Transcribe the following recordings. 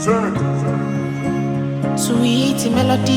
Sweet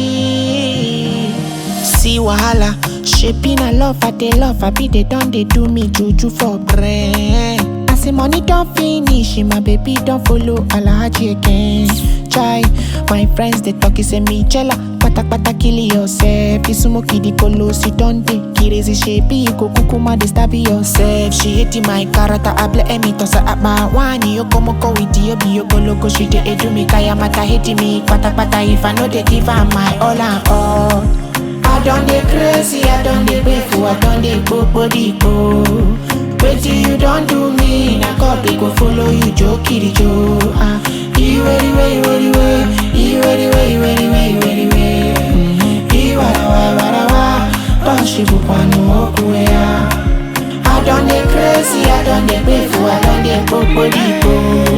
melody. See wahala, shaping a love, I they love, I be they done, they do me juju for brain. I say money don't finish, my baby don't follow Alhaji again. Chai, my friends they talk, say me jella, pata pata kill yourself. You smoke the polo, sit down dey crazy shape, you go kukuma they stab yourself. She hating my character, I blame me toss her at my one. You come go with you, be you go loco, she dey edu me kaya mata hating me, pata pata if I know they give her my all and all. I done dey crazy, I done dey grateful, I done dey body go. Wetin you don do me, na God dey go follow you, jo kiri jo. Ah, iwe iwe iwe iwe, iwe iwe iwe iwe iwe iwe. Iwarawa iwarawa, toshibu kwanu okuwe ya. I done dey crazy, I done dey grateful, I done dey body go.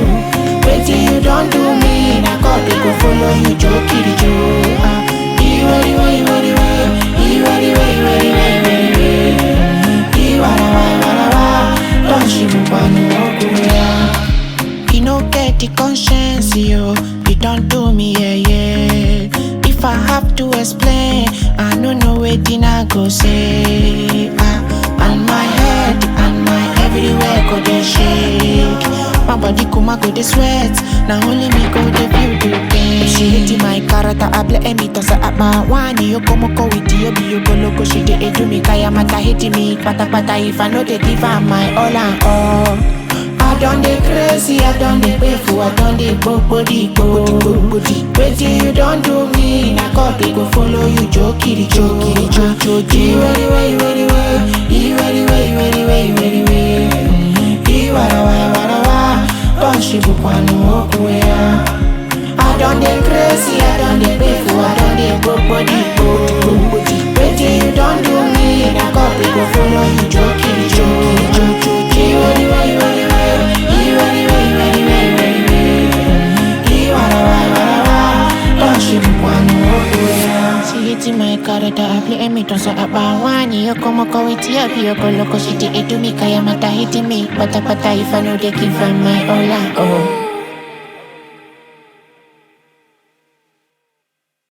Wetin you don do me, na God dey go follow you, jo kiri jo. Ah, iwe iwe iwe iwe, iwe iwe iwe iwe iwe iwe. Iwarawa iwarawa, toshibu kwanu okuwe ya. You no get the conscience, yo. You don't do me, yeah, yeah. If I have to explain, I no know wetin I go say. Ah, and my head and my everywhere go dey shake. My body kuma go dey sweat. Na only me go dey feel the pain. She hating my character, I blame me toss her at my one. You come go with you, be you go loco. She dey do me kaya mata hating me, pata pata. If I know they give her my all and all. I done dey crazy, I done dey grateful, I done dey body go. Wetin you don do me, na God dey go follow you, jo kiri jo kiri jo jo jo. Iwe iwe iwe iwe, iwe iwe iwe iwe iwe iwe. Iwarawa iwarawa, toshibu kwanu okuwe ya. I done dey crazy, I done dey grateful, I done dey body go. Wetin you don do me, na God dey go follow you, jo kiri jo kiri jo jo jo. Iwe iwe iwe iwe, iwe iwe iwe iwe iwe iwe. Iwarawa iwarawa, toshibu kwanu okuwe ya. She hating my character, I play me toss her up one. You come go with you, be you go loco, she dey do me kaya mata hating me. Pata pata if I know they give her my all and all.